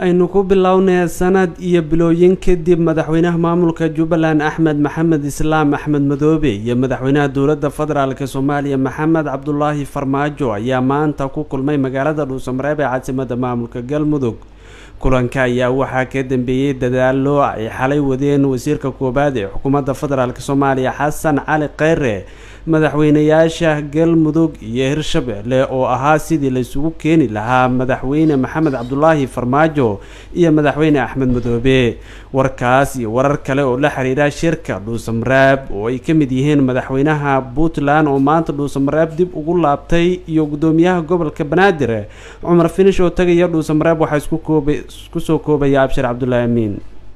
aynu ku bilownay sanad iyo bilooyin kadib madaxweynaha maamulka jubbaland axmed maxamed islaam axmed madoobe iyo madaxweynaha dowladda federaalk soomaaliya maxamed cabdulaahi farmaajo ayaa maanta ku kulmay magaalada dhuusamareeb ee caasimada maamulka galmudug kulanka ayaa waxaa ka dambeeyey dadaalo ay xalay wadeen wasiirka koowaad ee xukuumadda federaalk soomaaliya xasan cali kheyre madaxweynayaasha galmudug iyo hirshabelle oo ahaa sidii laysugu keeni lahaa madaxweyne maxamed cabdulaahi farmaajo iyo madaxweyne axmed madoobe warkaas iyo warar kale oo la xiriira shirka dhuusamareeb oo ay ka mid yihiin madaxweynaha puntland oo maanta dhuusamareeb dib ugu laabtay iyo gudoomiyaha gobolka banaadir cumar finish oo tagaya dhuusamareeb waxaa isku soo koobaya abshir cabdulaahi amiin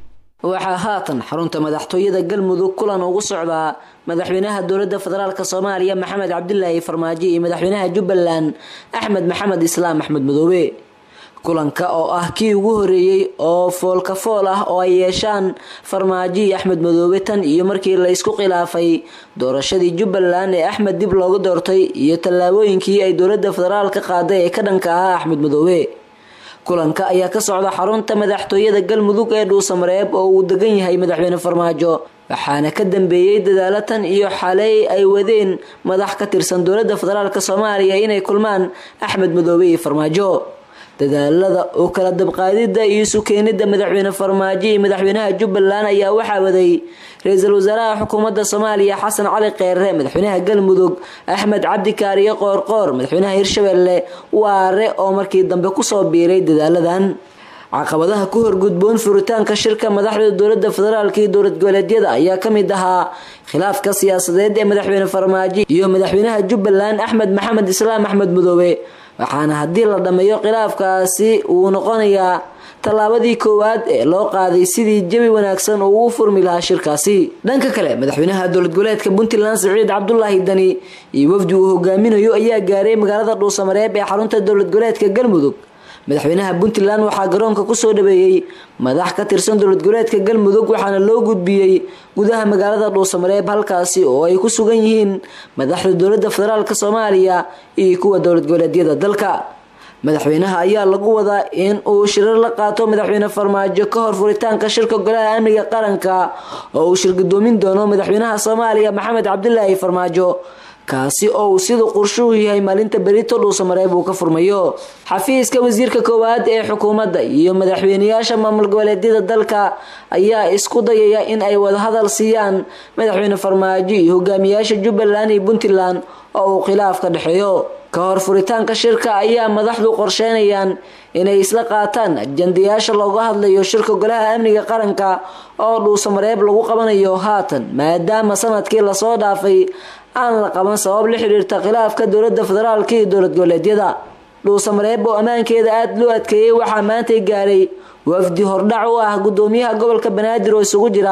waxaa haatan xarunta madaxtooyada galmudug kulan ugu socdaa madaxweynaha dowladda federaalk soomaaliya maxamed cabdilaahi farmaajo iyo madaxweynaha jubbaland axmed maxamed islaam axmed madoobe kulanka oo ah kii ugu horeeyey oo foolka fool ah oo ay yeeshaan farmaajo iyo axmed madoobe tan iyo markii la isku khilaafay doorashadii jubbaland ee axmed dib looga doortay iyo tallaabooyinkii ay dowladda federaal ka qaaday ee ka dhanka ahaa axmed madoobe kulanka ayaa ka socda xarunta madaxtooyada galmudug ee dhuusamareeb oo uu degan yahay madaxweyne farmaajo waxaana ka dambeeyey dadaalo tan iyo xalay ay wadeen madax ka tirsan dowladda federaalk soomaaliya inay kulmaan axmed madoobe iyo farmaajo dadaalada oo kala dabqaadida iyo sukeenida madaxweyne farmaajo iyo madaxweynaha jubbaland ayaa waxaa waday ra-iisul wasaaraha xukuumadda soomaaliya xasan cali kheyre madaxweynaha galmudug axmed cabdi kaariye qoorqoor madaxweynaha hirshabelle waare oo markii dambe kusoo biiray dadaaladan caqabadaha ku horgudboon furitaanka shirka madaxda dowladda federaalk iyo dowlad goboleedyada ayaa kamid ahaa khilaafka siyaasadeed ee madaxweyne farmaajo iyo madaxweynaha jubbaland axmed maxamed islaam axmed madoobe waxaana haddii la dhammeeyo khilaafkaasi uu noqonayaa tallaabadii koowaad ee loo qaaday sidii jawi wanaagsan uu ugu furmi lahaa shirkaasi dhanka kale madaxweynaha dowlad goboleedka puntland siciid cabdulaahi dani iyo wafdi uu hogaaminayo ayaa gaaray magaalada dhuusamareeb ee xarunta dowlad goboleedka galmudug madaxweynaha puntland waxaa garoonka kusoo dhaweeyey madax ka tirsan dowlad goboleedka galmudug waxaana loo gudbiyey gudaha magaalada dhuusamareeb halkaasi oo ay ku sugan yihiin madaxda dowladda federaalk soomaaliya iyo kuwa dowlad goboleedyada dalka madaxweynaha ayaa lagu wadaa in uu shirar la qaato madaxweyne farmaajo ka hor furitaanka shirka golaha amniga qaranka oo uu shirgudoomin doono madaxweynaha soomaaliya maxamed cabdilaahi farmaajo kaasi oo uu siduu qorshuhu yahay maalinta berito dhuusamareeb uu ka furmayo xafiiska wasiirka koowaad ee xukuumadda iyo madaxweyneyaasha maamul goboleedyada dalka ayaa isku dayaya in ay wadahadal siiyaan madaxweyne farmaajo iyo hogaamiyaasha jubbaland iyo puntland oo uu khilaaf ka dhexeeyo ka hor furitaanka shirka ayaa madaxdu qorsheynayaan inay isla qaataan ajandayaasha looga hadlayo shirka golaha amniga qaranka oo dhuusamareeb lagu qabanayo haatan maadaama sanadkii lasoo dhaafay aan la qaban sabab la xiriirta khilaafka dowladda federaalk iyo dowlad goboleedyada dhuusamareeb oo ammaankeeda aada loo adkeeyey waxaa maantay gaaray wafdi hordhac u ah gudoomiyaha gobolka banaadir oo isugu jira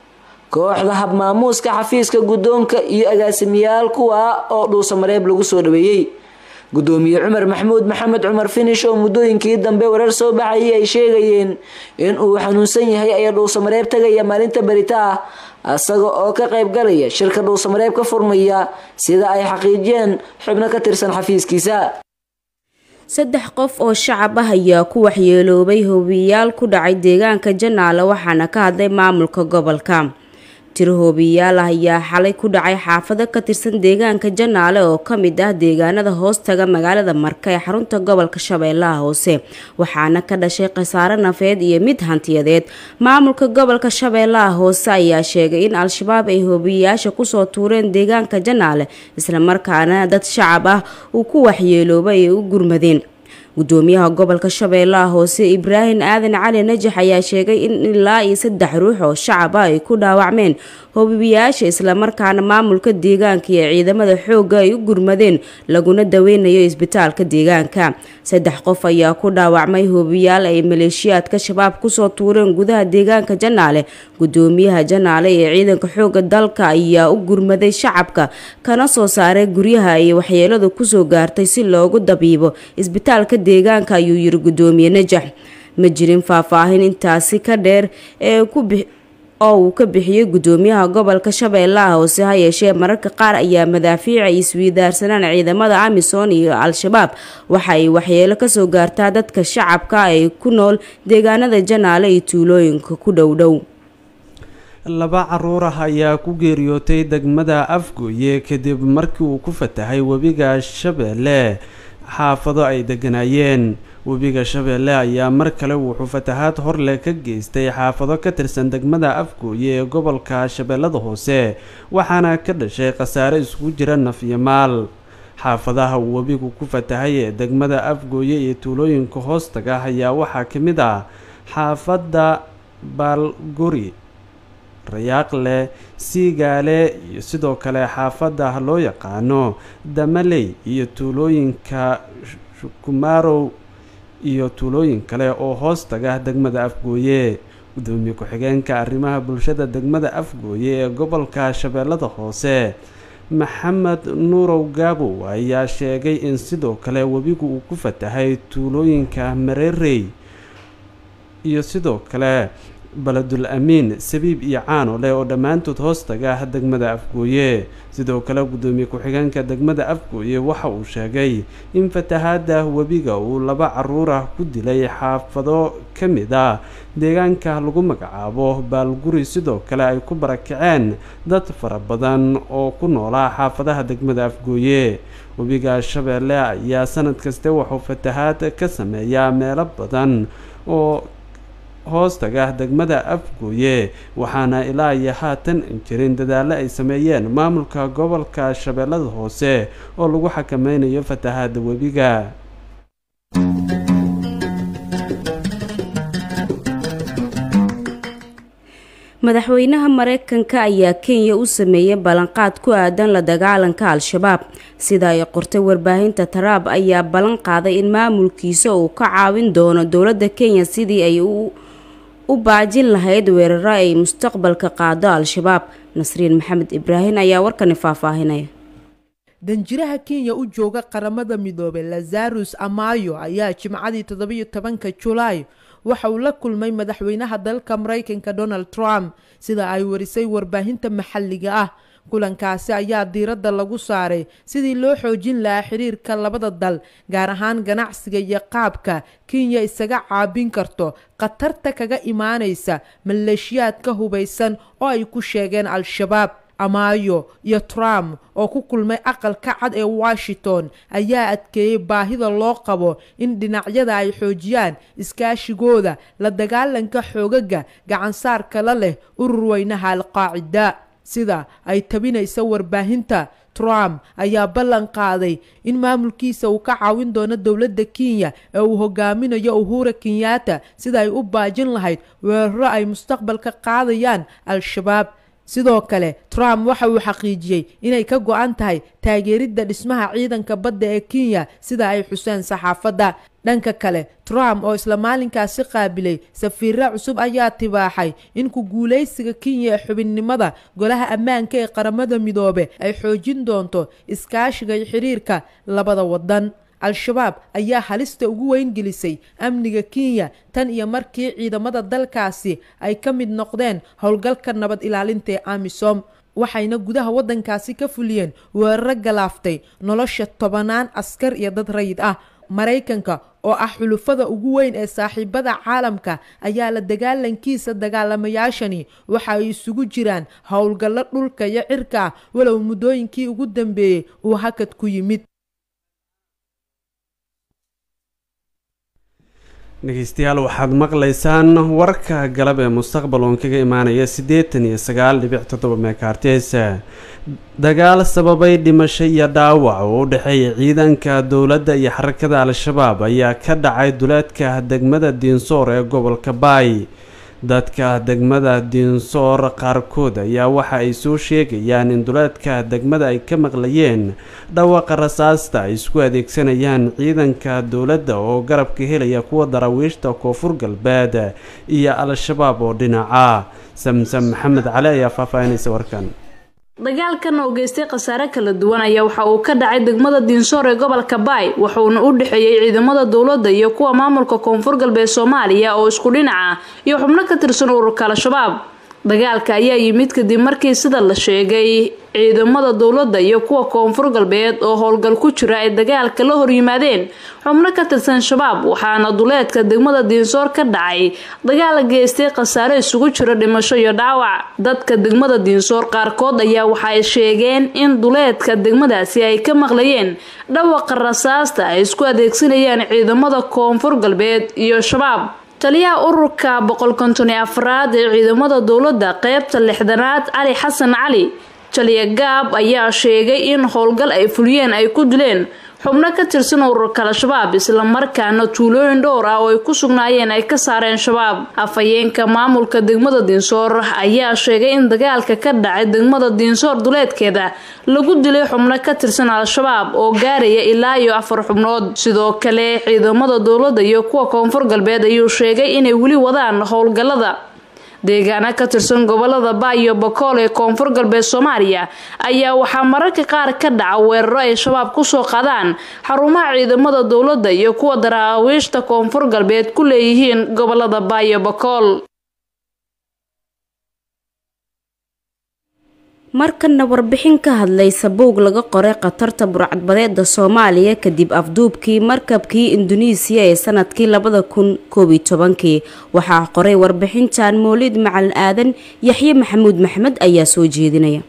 kooxda habmaamuuska xafiiska guddoonka iyo agaasimiyaal kuwa oo dhuusamareeb lagu soo dhaweeyey gudoomiye cumar maxamuud maxamed cumar finish oo muddooyinkii dambe warar soo baxayay ay sheegayeen in uu xanuunsan yahay ayaa dhuusamareeb tagaya maalinta berita ah isaga oo ka qayb galaya shirka dhuusamareeb ka furmaya sida ay xaqiijiyeen xubno ka tirsan xafiiskiisa saddex qof oo shacab ah ayaa ku waxyeeloobay hoobiyaal ku dhacay deegaanka janaale waxaana ka hadlay maamulka gobolka tiro hoobiyaal ah ayaa xalay ku dhacay xaafado ka tirsan deegaanka janaale oo kamid ah deegaanada hoostaga magaalada marka ee xarunta gobolka shabeellaha hoose waxaana ka dhashay khasaare nafeed iyo mid hantiyadeed maamulka gobolka shabeellaha hoose ayaa sheegay in al-shabaab ay hoobiyayaasha kusoo tuureen deegaanka janaale islamarkaana dad shacab ah uu ku waxyeeloobay ay u gurmadeen gudoomiyaha gobolka shabeellaha hoose ibraahim aadan cali najax ayaa sheegay in ilaa iyo saddex ruux oo shacab ah ay ku dhaawacmeen hoobiyayaasha islamarkaana maamulka deegaanka iyo ciidamada xoogga ay u gurmadeen laguna daweynayo isbitaalka deegaanka saddex qof ayaa ku dhaawacmay hoobiyaal ay maleeshiyaadka shabaab kusoo tuureen gudaha deegaanka janaale gudoomiyaha janaale ee ciidanka xoogga dalka ayaa u gurmaday shacabka kana soo saaray guryaha ay waxyeeladu kusoo gaartay si loogu dabiibo isbitaalka deegaanka ayuu yiri gudoomiye najax ma jirin faahfaahin intaasi ka dheer ee ku oo uu ka bixiyey gudoomiyaha gobolka shabeellaha hoose ha yeeshee mararka qaar ayaa madaafiic ay iswiidaarsanaan ciidamada amisom iyo al-shabaab waxa ay waxyeelo kasoo gaartaa dadka shacabka ay ku nool deegaanada janaale iyo tuulooyinka ku dhowdhow laba caruur ah ayaa ku geeriyootay degmada afgooye kadib markii uu ku fatahay webiga shabeelle xaafado ay deganaayeen webiga shabeelle ayaa mar kale wuxuu fatahaad horleh ka geystay xaafado ka tirsan degmada afgooye ee gobolka shabeellada hoose waxaana ka dhashay khasaare isugu jira naf iyo maal xaafadaha uu webigu ku fatahay ee degmada afgooye iyo tuulooyinka hoostaga ayaa waxaa ka mid ah xaafadda baalguri rayaaqle siigaale iyo sidoo kale xaafadda loo yaqaano damaley iyo tuulooyinka kumarow iyo tuulooyin kale oo hoos taga degmada afgooye gudoomiye ku-xigeenka arrimaha bulshada degmada afgooye ee gobolka shabeellada hoose maxamed nuurow gaabow ayaa sheegay in sidoo kale webigu uu ku fatahay tuulooyinka mareerey iyo sidoo kale baladul amiin sabiib iyo caano leh oo dhammaantood hoos taga degmada afgooye sidoo kale gudoomiye ku-xigeenka degmada afgooye waxa uu sheegay in fatahaada webiga uu laba caruur ah ku dilay xaafado ka mid ah deegaanka lagu magacaabo baalguri sidoo kale ay ku barakaceen dad fara badan oo ku noolaa xaafadaha degmada afgooye webiga shabeelle ayaa sanad kaste wuxuu fatahaad ka sameeyaa meelo badan oo hoostaga degmada afgooye waxaana ilaa iyo haatan jirin dadaalo ay sameeyeen maamulka gobolka shabeellada hoose oo lagu xakameynayo fatahaada webiga madaxweynaha mareykanka ayaa kenya u sameeyey ballanqaad ku aadan la dagaalanka al-shabaab sida ay qortay warbaahinta taraab ayaa ballan qaaday in maamulkiisa uu ka caawin doono dowladda kenya sidii ay u baajin lahayd weeraro ay mustaqbalka qaado al-shabaab nasriin maxamed ibraahin ayaa warkani faahfaahinaya danjiraha kenya u jooga qaramada midoobay lazarus amayo ayaa jimcadii toddobiyo tobanka julaay waxa uu la kulmay madaxweynaha dalka maraykanka donald trump sida ay warisay warbaahinta maxalliga ah kulankaasi ayaa diiradda lagu saaray sidii loo xoojin lahaa xiriirka labada dal gaar ahaan ganacsiga iyo qaabka kenya isaga caabin karto khatarta kaga imaanaysa maleeshiyaadka hubaysan oo ay ku sheegeen al-shabaab amaayo iyo trump oo ku kulmay aqalka cad ee washington ayaa adkeeyey baahida loo qabo in dhinacyada ay xoojiyaan iskaashigooda la dagaalanka xoogaga gacansaarka la leh urur weynaha al-qaacida sida ay tabinaysa warbaahinta trump ayaa ballan qaaday in maamulkiisa uu ka caawin doono dowladda kenya ee uu hogaaminayo uhura kenyatta sida ay u baajin lahayd weeraro ay mustaqbalka qaadayaan al-shabaab sidoo kale trump waxa uu xaqiijiyey inay ka go-an tahay taageeridda dhismaha ciidanka badda ee kenya sida ay xuseen saxaafadda dhanka kale trump oo isla maalinkaasi qaabilay safiirra cusub ayaa tibaaxay in ku guulaysiga kenya ee xubinnimada golaha ammaanka ee qaramada midoobe ay xoojin doonto iskaashiga iyo xiriirka labada waddan al-shabaab ayaa halista ugu weyn gelisay amniga kenya tan iyo markii ciidamada dalkaasi ay ka mid noqdeen howlgalka nabad ilaalinta ee amisom waxayna gudaha waddankaasi ka fuliyeen weeraro galaaftay nolosha tobanaan askar iyo dad rayid ah maraykanka oo ah xulufada ugu weyn ee saaxiibada caalamka ayaa la dagaalankiisa dagaalamayaashani waxa ay isugu jiraan howlgallo dhulka iyo cirka ah walow muddooyinkii ugu dambeeyey uu hakad ku yimid dhegeystayaal waxaad maqlaysaan warka galab ee mustaqbal oon kaga imaanaya siddeetan iyo sagaal dhibic toddoba meekartes dagaal sababay dhimasho iyo dhaawac oo u dhexeeya ciidanka dowladda iyo xarakada al-shabaab ayaa ka dhacay duleedka degmada diinsoor ee gobolka baay dadka degmada diinsoor qaarkood ayaa waxa ay soo sheegayaan in duleedka degmada ay ka maqlayeen dhawaaqa rasaasta ay isku adeegsanayaan ciidanka dowladda oo garabka helaya kuwa daraawiishta koonfur galbeed iyo al-shabaab oo dhinaca samsam maxamed cali ayaa faahfaahinaysa warkan dagaalkan oo geystay khasaare kala duwan ayaa waxa uu ka dhacay degmada diinsoor ee gobolka baay wuxuuna u dhexeeyey ciidamada dowladda iyo kuwa maamulka koonfur galbeed soomaaliya oo isku dhinaca iyo xubno ka tirsan ururka al-shabaab dagaalka ayaa yimid kadib markii sida la sheegay ciidamada dowladda iyo kuwa koonfur galbeed oo howlgal ku jira ay dagaalka la horyimaadeen xubno ka tirsan shabaab waxaana duleedka degmada diinsoor ka dhacay dagaal geystay khasaare isugu jira dhimasho iyo dhaawac dadka degmada diinsoor qaarkood ayaa waxaay sheegeen in duleedka degmadaasi ay ka maqlayeen dhawaqa rasaasta ay isku adeegsanayaan ciidamada koonfur galbeed iyo shabaab taliyaha ururka boqol konton iyo afraad ee ciidamada dowladda qeybta lixdanaad cali xasan cali jaliya gaab ayaa sheegay in howlgal ay fuliyeen ay ku dileen xubno ka tirsan ururka al-shabaab islamarkaana tuulooyin dhowr ah oo ay ku sugnaayeen ay ka saareen shabaab afhayeenka maamulka degmada diinsoor ayaa sheegay in dagaalka ka dhacay degmada diinsoor duleedkeeda lagu dilay xubno ka tirsan al-shabaab oo gaaraya ilaa iyo afar xubnood sidoo kale ciidamada dowladda iyo kuwa koonfur galbeed ayuu sheegay inay weli wadaan howlgalada deegaana ka tirsan gobolada baayo bakool ee koonfur galbeed soomaaliya ayaa waxaa mararka qaar ka dhaca weeraro ay shabaab kusoo qadaan xarumaha ciidamada dowladda iyo kuwa daraawiishta koonfur galbeed ku leeyihiin gobolada baayo bakool markana warbixin ka hadlaysa buug laga qoray khatarta burcadbadeeda soomaaliya kadib afduubkii markabkii induneisiya ee sanadkii labada kun koob iyo tobankii waxaa qoray warbixintan moolid macalin aadan yaxye maxamuud maxmed ayaa soo jeedinaya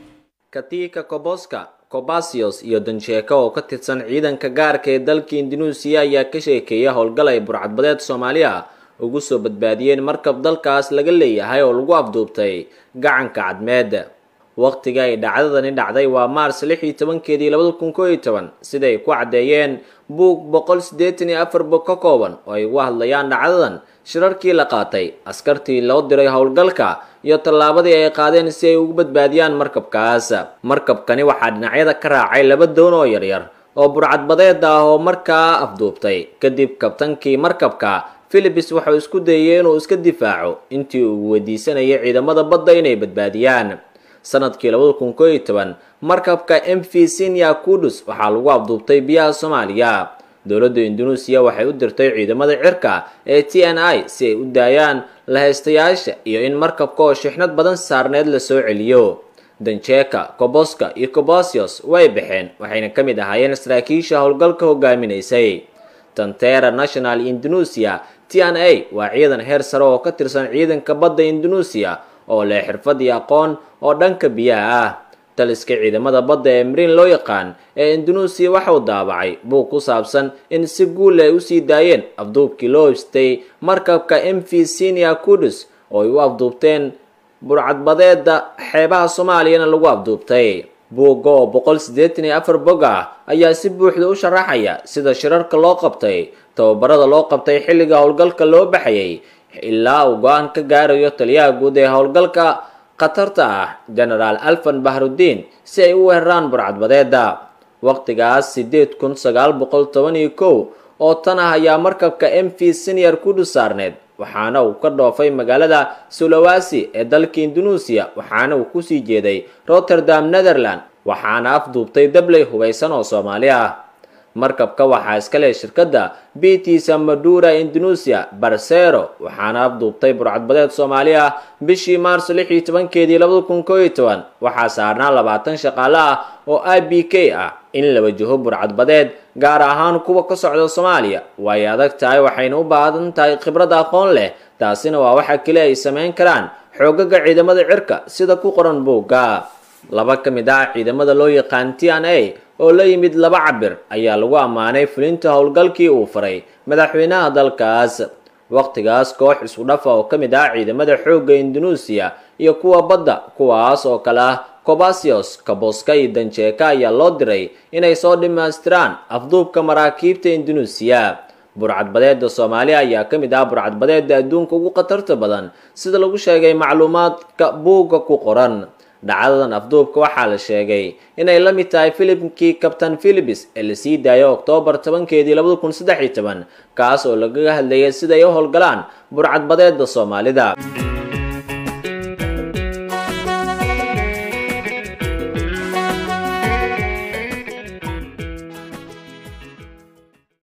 katika koboska kobasios iyo danjeeko oo ka tirsan ciidanka gaarka ee dalka induneisiya ayaa ka sheekeeya howlgal ay burcadbadeed soomaaliya ugu soo badbaadiyeen markab dalkaas laga leeyahay oo lagu afduubtay gacanka cadmeed waqtiga ay dhacdadani dhacday waa maars lix iyo tobankeedii labada kun koo iyo toban siday ku caddeeyeen buug boqol siddeetan iyo afar bog ka kooban oo ay uga hadlayaan dhacdadan shirarkii la qaatay askartii loo diray howlgalka iyo tallaabadii ay qaadeen si ay ugu badbaadiyaan markabkaas markabkani waxaa dhinacyada ka raacay laba doon oo yaryar oo burcadbadeed ah oo markaa afduubtay kadib kabtankii markabka philibis wuxuu isku dayay inuu iska difaaco intii uu weydiisanayay ciidamada badda inay badbaadiyaan sanadkii labada kun koo iyo toban markabka m v sinia kudus waxaa lagu afduubtay biyaha soomaaliya dowladda induneisiya waxay u dirtay ciidamada cirka ee t n i si ay u daayaan lahaystayaasha iyo in markabka oo shixnad badan saarneed la soo celiyo danjeeka koboska iyo kobosios way baxeen waxayna ka mid ahaayeen saraakiisha howlgalka hogaaminaysay tantera national indonesia t n a waa ciidan heer sare oo ka tirsan ciidanka badda indonesia oo leh xirfad iyo aqoon oo dhanka biyaha ah taliska ciidamada badda ee mariin loo yaqaan ee induneisiya waxauu daabacay buug ku saabsan in si guul ay usii daayeen afduubkii loo histay markabka m v sinia kudus oo ay u afduubteen burcadbadeeda xeebaha soomaaliyana lagu afduubtay buugga oo boqol siddeetan iyo afar bog ah ayaa si buuxda u sharaxaya sida shirarka loo qabtay tababarada loo qabtay xilliga howlgalka loo baxayay ilaa uu go-aan ka gaarayo taliyaha guud ee howlgalka khatarta ah genaraal alfan bahrudiin si ay u weeraraan burcadbadeeda waqtigaas siddeed kun sagaal boqol toban iyo kow oo tan ah ayaa markabka m v senior kudus saarneed waxaana uu ka dhoofay magaalada sulawasi ee dalka induneisiya waxaana uu kusii jeeday rotterdam netherland waxaana afduubtay dabley hubaysan oo soomaali ah markabka waxaa iska leh shirkadda btisa madura indonesia barsero waxaana afduubtay burcadbadeed soomaali ah bishii maarso lix iyo tobankeedii labada kun koo iyo toban waxaa saarnaa labaatan shaqaale ah oo i b k ah in la wajaho burcadbadeed gaar ahaan kuwa ka socda soomaaliya way adag tahay waxayna u baahan tahay khibrad aqoon leh taasina waa waxa keli ay samayn karaan xoogaga ciidamada cirka sida ku qoran buugga laba ka mid ah ciidamada loo yaqaan t n a oo la yimid laba cabir ayaa lagu ammaanay fulinta howlgalkii uu faray madaxweynaha dalkaas waqtigaas koox isku dhafa oo ka mid ah ciidamada xoogga induneisiya iyo kuwa badda kuwaas oo kale ah cobasios kaboska iyo danjeeka ayaa loo diray inay soo dhammaystiraan afduubka maraakiibta induneisiya burcadbadeeda soomaaliya ayaa ka mid ah burcadbadeeda adduunka ugu khatarta badan sida lagu sheegay macluumaadka buugga ku qoran dhacdadan afduubka waxaa la sheegay inay la mid tahay filimkii kabtan philibis ee lasii daayo oktoobar tobankeedii labada kun saddex iyo toban kaas oo lagaga hadlayay siday u howlgalaan burcadbadeeda soomaalida